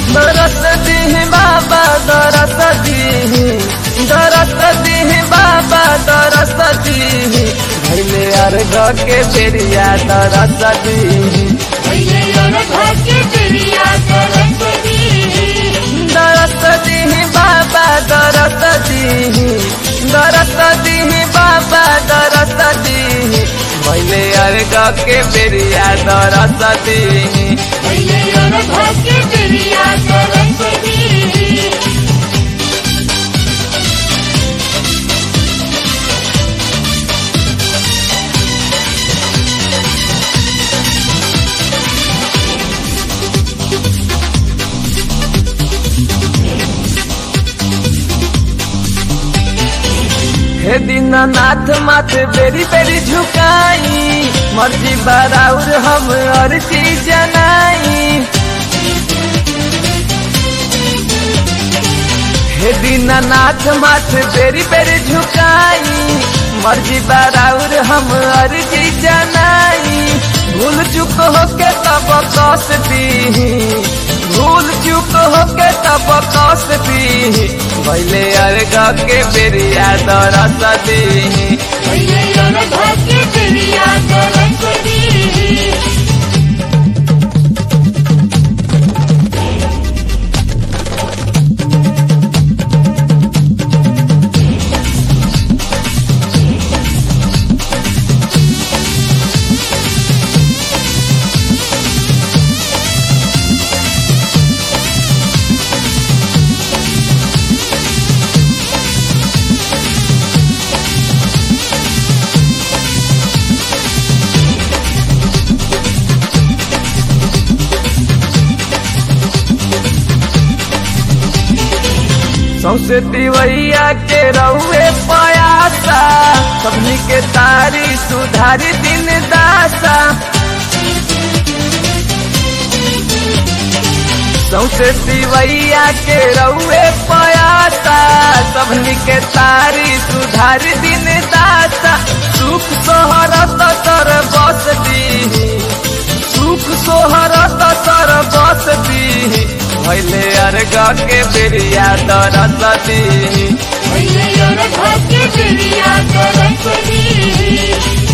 दरस दी बाबा दरस दी दरस दी बाबा दरस दी भैले अर्घ के बेरिया दरस दी भैले अर्घ के बेरिया दरस दी दरस दी बाबा दरस दी दरस दी बाबा दरस दी भैले अर्घ के बेरिया दरस दी भैले अर्घ के बेरिया दरस दी हे दीनानाथ माथ बेरी बेरी झुकाई मर्जी बराउर हम अर्जी जनाई हे दीनानाथ माथ बेरी बेरी झुकाई मर्जी बराउर हम अर्जी जनाई भूल चुक होके तब कस दी भूल चुक होके तब कस दी भैले अर्घ के बेरिया दरस दी भैले अर्घ के बेरिया दरस दी सौसे दिवैया के रउए पयासा सबनी के तारी सुधारी दिन दासा सौसे दिवैया के रउए पयासा सबनी के तारी सुधारी दिन दासा सुख सोहरत तर बस दी सुख सोहरत तर बस दी भैले अर्घ के बेरिया दरस दी भैले अर्घ के बेरिया दरस दी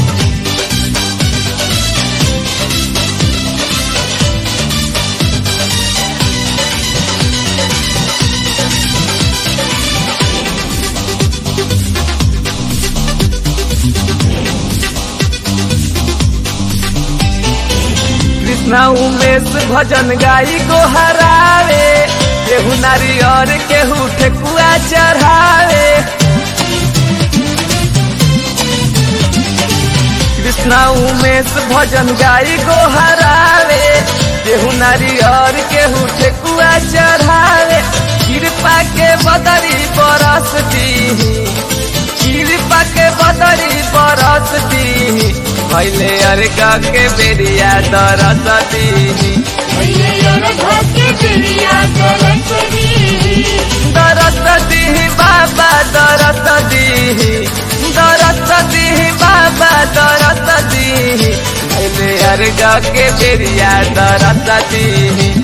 कृष्णा उमेश भजन गाई को हरावे केहू नारी और केहू ठेकुआ चढ़ावे कृष्णा उमेश भजन गाई को हरावे केहू नारी और केहू ठेकुआ चढ़ावे कृपा के बदरी बरस दी कृपा के बदरी बरस दी भैले अर्घ के बेरिया दरस दी भैले अर्घ के बेरिया दरस दी दरस दी बाबा दरस दी दरस दी बाबा दरस दी भैले अर्घ के बेरिया दरस दी